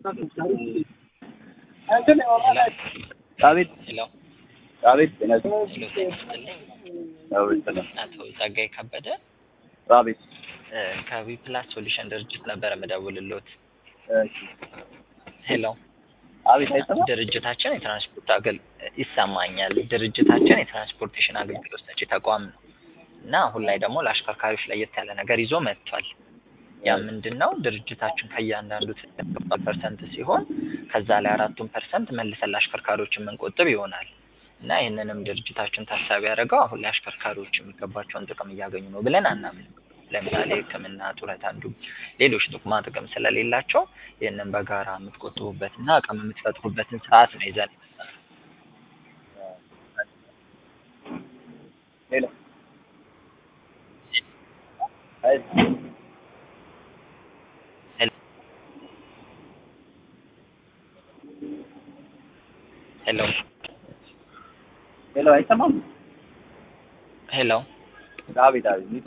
አቤት ሄሎ አቤት ጤና ሄሎ ጤና ይስጥልኝ። አቤት ሰላም አቶ ጸጋይ ከበደ አቤት እ ከዊ ፕላስ ሶሉሽን ድርጅት ነበር የምደውልሎት። እሺ ሄሎ አቤት አይሰማም ድርጅታችን የትራንስፖርት አገል ይሰማኛል። ድርጅታችን የትራንስፖርቴሽን አገልግሎት ሰጪ ተቋም ነው እና አሁን ላይ ደግሞ ለአሽከርካሪዎች ለየት ያለ ነገር ይዞ መጥቷል። ያ ምንድን ነው? ድርጅታችን ከእያንዳንዱ ፐርሰንት ሲሆን ከዛ ላይ አራቱን ፐርሰንት መልሰን ለአሽከርካሪዎች የምንቆጥብ ይሆናል እና ይህንንም ድርጅታችን ታሳቢ ያደረገው አሁን ላይ አሽከርካሪዎች የሚገባቸውን ጥቅም እያገኙ ነው ብለን አናምንም። ለምሳሌ ሕክምና፣ ጡረታ እንዲሁም ሌሎች ጥቅማ ጥቅም ስለሌላቸው ይህንን በጋራ የምትቆጥቡበትና አቅም የምትፈጥሩበትን ስርዓት ነው ይዘን ሄሎ አይ ሄሎ ሄሎ አይሰማም ሄሎ አቤት አቤት